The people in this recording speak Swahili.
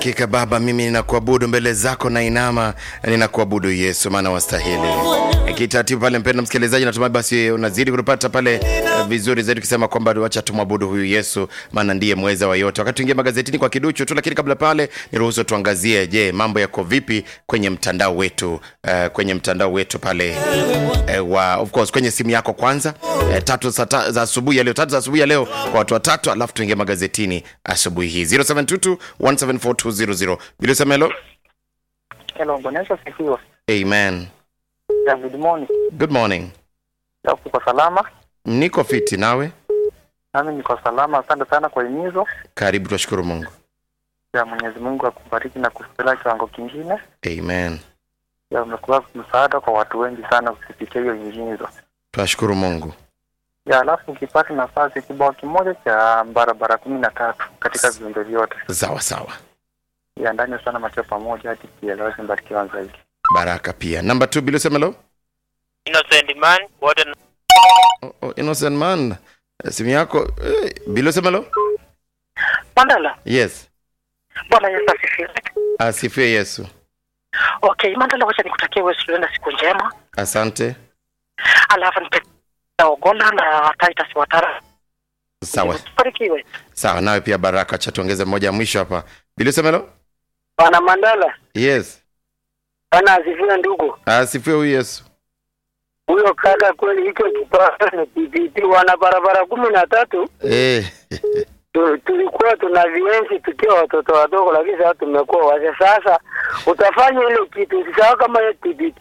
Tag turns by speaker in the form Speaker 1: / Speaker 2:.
Speaker 1: Hakika Baba, mimi ninakuabudu mbele zako na inama, ninakuabudu Yesu, maana wastahili. Kitaratibu pale, mpendwa msikilizaji, natumai basi unazidi kutupata pale uh, vizuri zaidi, ukisema kwamba wacha tumwabudu huyu Yesu, maana ndiye mweza wa yote. Wakati tuingia magazetini kwa kiduchu tu, lakini kabla pale, niruhusu tuangazie, je, mambo yako vipi kwenye mtandao wetu uh, kwenye mtandao wetu pale uh, wa of course kwenye simu yako kwanza, uh, tatu za, ta, za asubuhi ya leo, tatu za asubuhi ya leo kwa watu watatu, alafu tuingie magazetini asubuhi hii 0722 174 Bila sema hello.
Speaker 2: Hello, Bwana Yesu asifiwe.
Speaker 1: Amen.
Speaker 2: Ya, good morning.
Speaker 1: Good morning.
Speaker 2: Ya, uko salama?
Speaker 1: Niko fiti nawe?
Speaker 2: Nami niko salama. Asante sana kwa himizo.
Speaker 1: Karibu, twashukuru Mungu.
Speaker 2: Ya, Mwenyezi Mungu akubariki na kukupeleka kiwango kingine.
Speaker 1: Amen.
Speaker 2: Ya, umekuwa msaada kwa watu wengi sana kupitia hiyo himizo.
Speaker 1: Twashukuru Mungu.
Speaker 2: Ya, alafu ukipata nafasi kibao kimoja cha barabara kumi na tatu katika viumbe vyote.
Speaker 1: Sawa sawa.
Speaker 2: Ya, ndani sana macho pamoja hadi kieleweke mbarikiwa zaidi.
Speaker 1: Baraka pia. Number 2 bila sema hello.
Speaker 3: Innocent man, wote
Speaker 1: Oh, oh, innocent man. Eh, Simu yako eh, bila sema hello.
Speaker 4: Mandala,
Speaker 1: Yes.
Speaker 4: Bwana Yesu asifiwe.
Speaker 1: Asifiwe Yesu.
Speaker 4: Okay, Mandala, wacha nikutakie wewe studio na siku njema.
Speaker 1: Asante.
Speaker 4: Alafu nipe Ogola na Titus Watara.
Speaker 1: Sawa.
Speaker 4: Barikiwe.
Speaker 1: Sawa, nawe pia baraka. Acha tuongeze mmoja ya mwisho hapa. Bila sema hello.
Speaker 5: Bwana Mandala,
Speaker 1: Yes.
Speaker 5: Bwana asifiwe ndugu.
Speaker 1: Asifiwe huyu Yesu.
Speaker 5: Huyo kaka kweli hicho kipaa ni PPT wana barabara kumi na tatu
Speaker 1: Eh.
Speaker 5: tu, tulikuwa tuna vienzi tukiwa watoto wadogo, lakini sasa tumekuwa wazee. Sasa utafanya ile kitu, usisahau kama hiyo PPT